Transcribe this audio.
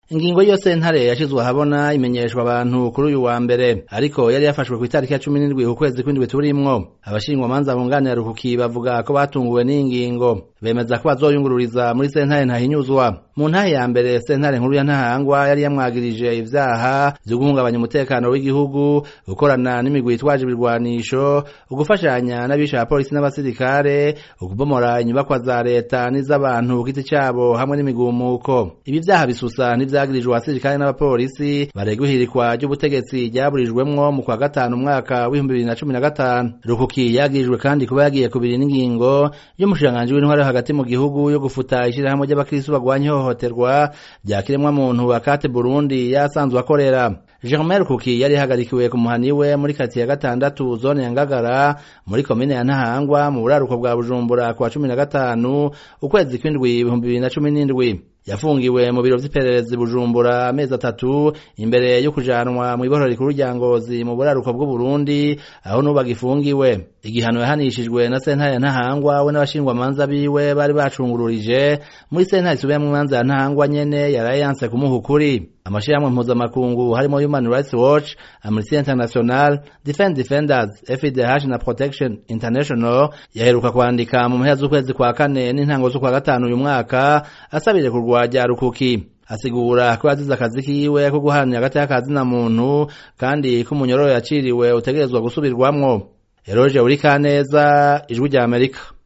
ingingo y'iyo sentare yashizwe ahabona imenyeshwa abantu kuri uyu wa mbere ariko yari yafashwe ku itariki ya cumi n'indwi ukwezi kw'indwi turimwo abashingwamanza bunganira rukuki bavuga ko batunguwe n'ingingo bemeza ko bazoyungururiza muri sentare ntahinyuzwa mu ntahe ya mbere sentare nkuru ya ntahangwa yari yamwagirije ivyaha vyo guhungabanya umutekano w'igihugu gukorana n'imigwi yitwaje ibirwanisho ugufashanya n'abisha abapolisi n'abasirikare ukubomora inyubakwa za leta n'iz'abantu ku giti cabo hamwe n'imigumuko ibi vyaha bisusa n'ivyagirijwe abasirikare n'abapolisi baregwa ihirikwa ry'ubutegetsi ryaburijwemwo mu kwa gatanu umwaka w'ibihumbi bibiri na cumi na gatanu rukuki yagirijwe kandi kuba yagiye kubiri n'ingingo y'umushikiranganji w'intwaro hagati mu gihugu yo gufuta ishirahamwe ry'abakristu bagwanya ihohoterwa rya kiremwamuntu akate burundi yasanzwe akorera Germain Rukuki yari hagarikiwe ku muhani we muri kati ya gatandatu zone ya Ngagara muri komine ya Ntahangwa mu buraruko bwa Bujumbura kwa cumi na gatanu ukwezi kw'indwi ibihumbi bibiri na cumi n'indwi yafungiwe mu biro vy'ipererezi Bujumbura amezi atatu imbere yo kujanwa mu ibohoro rikuru rya Ngozi mu buraruko bw'Uburundi aho nubu agifungiwe igihano yahanishijwe na sentare ya Ntahangwa we n'abashingwamanza biwe bari bacungururije muri sentare isubiramwo imanza ya Ntahangwa nyene yaraye yanse kumuha ukuri amashirahamwe mpuzamakungu harimo Human Rights Watch, Amnesty International, Defend Defenders, FIDH na Protection International yaheruka kwandika mu mpera z'ukwezi kwa kane n'intango z'ukwa gatanu uyu mwaka asabire kurwanya rukuki asigura ko yazize akazi kiwe ko guharanira hagati y'akazi na muntu kandi ko umunyororo yaciriwe utegerezwa gusubirwamwo Eroje Urikaneza ijwi rya Amerika